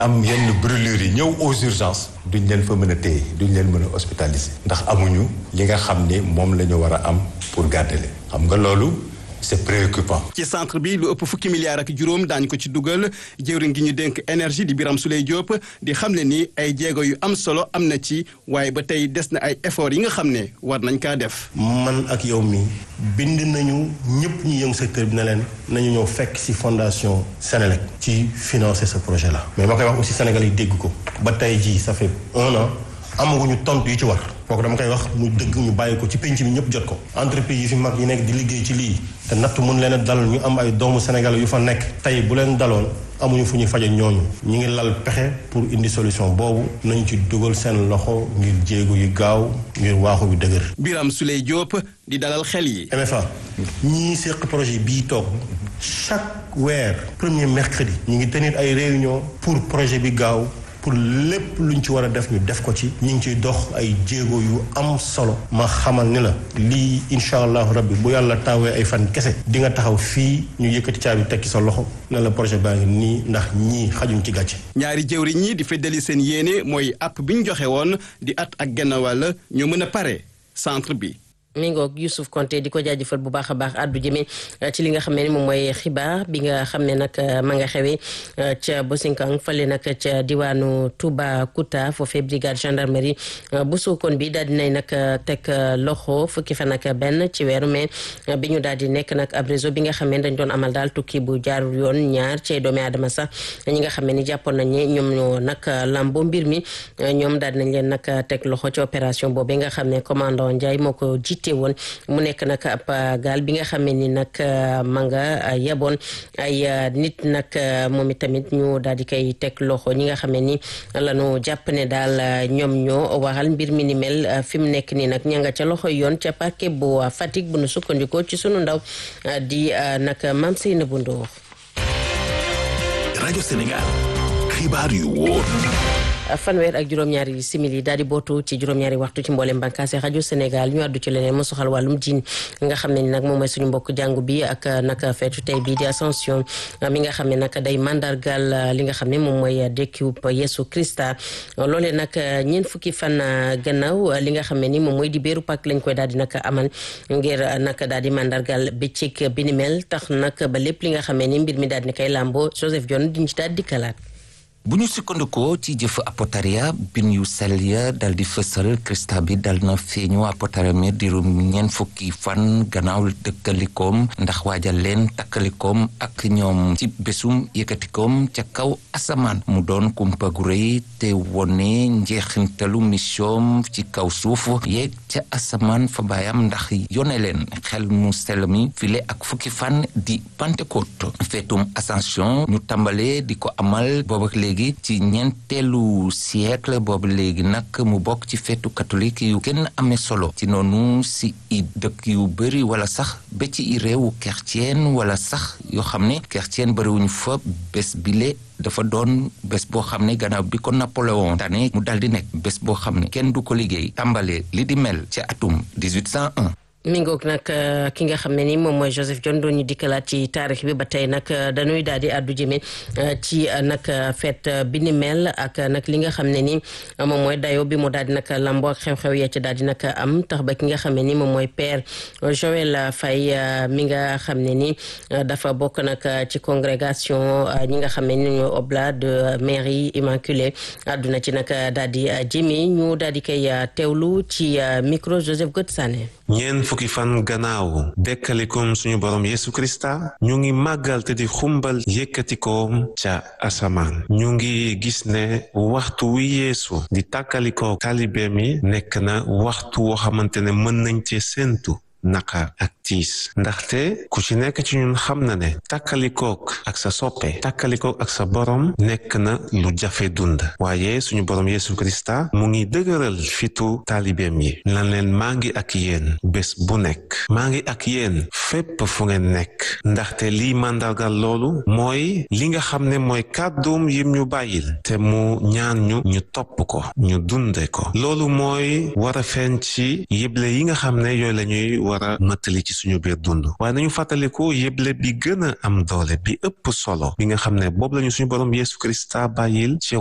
am yenn brûlures yi ñëw aux urgences duñ leen fa mën a téye duñ leen mën a hospitaliser ndax amuñu li nga xam ni moom la ñu war a am pour garder leen xam nga loolu c'est préoccupant. ci centre bi lu ëpp fukki milliards ak juróom daañu ko ci dugal jëwriñ gi ñu dénk énergie di Birame Souleye Diop di xam ne ni ay jéego yu am solo am na ci waaye ba tey des na ay efforts yi nga xam ne war nañ kaa def. man ak yow mi bind nañu ñëpp ñu yëngu secteur bi ne leen nañu ñëw fekk ci fondation Sénélec ci financer ce projet là. mais ma koy wax aussi Sénégal yi dégg ko ba tey jii ça fait un an amaguñu tontu yi ci war. kooku dama koy wax mu dëgg ñu bàyyi ko ci penc mi ñëpp jot ko entreprise yi fi mag yi nekk di liggéey ci lii te natt mun leen a dal ñu am ay doomu Sénégal yu fa nekk tey bu leen daloon amuñu fu ñuy faje ñooñu ñu ngi lal pexe pour indi solution boobu nañu ci dugal seen loxo ngir jéego yu gaaw ngir waaxu bi dëgër. Birame Souleye Diop di dalal xel yi. MFA ñii seq projet bii toog chaque weer premier mercredi ñu ngi tenir ay réunion pour projet bi gaaw. pour lépp luñ ci war a def ñu def ko ci ñu ngi ciy dox ay jéego yu am solo ma xamal ni la lii incha allahu rabbi bu yàlla taawee ay fan kese di nga taxaw fii ñu yëkkati caabi tekki sa loxo ne la projet baa ngi nii ndax ñii xajuñ ci gàcce. ñaari jëwriñ ñi di feddali seen yéene mooy app bi ñu joxe woon di at ak genn wàll ñu mën a pare centre bi. mi ngoog Youssouf Konté di ko jaajëfal bu baax a baax addu jëme ci li nga xam ne ni moom mooy xibaar bi nga xam ne nag ma nga xewee ca Bosinkang fale nag ca diwaanu Toubacouta foofee brigade gendarmerie bu Sokone bi daal di nay nag teg loxo fukki fan ak benn ci weeru mai bi ñu daal di nekk nag ab réseau bi nga xam ne dañ doon amal daal tukki bu jaarul yoon ñaar ci doomi aadama sax ñi nga xam ne ni jàppoon nañ ne ñoom ñoo nag lambo mbir mi ñoom daal di nañ leen nag teg loxo ci opération boobu nga xam ne commandant Ndiaye moo ko jiite te woon mu nekk nag ab gaal bi nga xamee ni nag ma nga yeboon ay nit nag moom itamit ñu daal di koy teg loxo ñi nga xamee ni lañu jàpp ne daal ñoom ñoo waral mbir mi ni mel fi mu nekk nii nag ña nga ca loxo yoon ca parquet bu Fatick bu nu sukkandikoo ci sunu ndaw di nag Mame Seynabou Ndour rajo Sénégal xibaar yu wóor fanweer ak juróom-ñaari simili daal di bootu ci juróom-ñaari waxtu ci mboolem bànqaase rajo Sénégal ñu àddu ci leneen mu soxal wàllum diin nga xam ne ni nag moom mooy suñu mbokk jàngu bi ak nag feetu tey bii di ascension mi nga xam ne nag day mandargal li nga xam ne moom mooy dekkiwub Yesu Krista loolee nag ñeent fukki fan gannaaw li nga xam ne ni moom mooy di béeru pak lañ koy daal di nag amal ngir nag daal di mandargal bëccëg bi ni mel tax nag ba lépp li nga xam ne ni mbir mi daal di koy làmboo Joseph Dione diñ ci daal di kalaat bu ñu sukkandikoo ci jëf apotaria bin yu sell ya dal di fësal Krista bi dal na feeñu apotaria mi dirum ñeen fukki fan gannaaw dëkkalikoom ndax waajal leen takkalikoom ak ñoom ci bésum yëkkatikoom ca kaw asamaan mu doon kumpa gu rëy te wone njeexintalu mission ci kaw suuf yeeg ca asamaan fa baayam ndax yone leen xel mu sell mi file ak fukki fan di Pentecôte feetum ascension ñu tàmbalee di ko amal booba léegi ci ñeenteelu siècle boobu léegi nag mu bokk ci feetu catholique yu gën amee solo ci noonu si i dëkk yu bëri wala sax ba ci i réewu chrétien wala sax yoo xam ne chrétien bëriwuñu fa bés bile dafa doon bés boo xam ne gannaaw bi ko Napoléon tane mu dal di nekk bés boo xam ne kenn du ko liggéey tàmbale li di mel ci atum 1801 mi ngoog nag ki nga xam ne ni moom mooy Joseph Dione doon ñu dikkalaat ci taarix bi ba tey nag dañuy daal di àddu jëme ci nag fête bi ni mel ak nag li nga xam ne ni moom mooy dayo bi mu daal di nag lamboo ak xew-xew ya ci daal di nag am tax ba ki nga xam ne ni moom mooy père Joël Faye mi nga xam ne ni dafa bokk nag ci congrégation ñi nga xam ne ni ñooy oblat de Marie Immaculée àdduna ci nag daal di jëme ñu daal di koy teewlu ci micro Joseph Gotsane ñeen fukki fan gannaaw dekkalikom suñu borom Yesu Krista ñu ngi màggal te di xumbal yëkkatikoom ca asamaan ñu ngi gis ne waxtu wi yeesu di tàkkalikoo taalibeem yi nekk na waxtu woo xamante ne mën nañ cee séentu naqar ak tiis ndaxte ku ci nekk ci ñun xam na ne tàkkalikook ak sa soppe tàkkalikook ak sa borom nekk na lu jafe dund waaye suñu borom Yesu Krista mu ngi dëgëral fitu taalibeem yi lan leen maa ngi ak yéen bés bu nekk maa ngi ak yéen fépp fu ngeen nekk ndaxte lii màndargal loolu mooy li nga xam ne mooy kàdduum yim ñu bàyyil te mu ñaan ñu ñu topp ko ñu dunde ko loolu mooy war a feeñ ci yëble yi nga xam ne yooyu la ñuy war a mëttali ci suñu biir dund waaye nañu fàttaliku yëble bi gën a am doole bi ëpp solo bi nga xam ne boobu lañu suñu borom Yeesu Krista bàyyil ci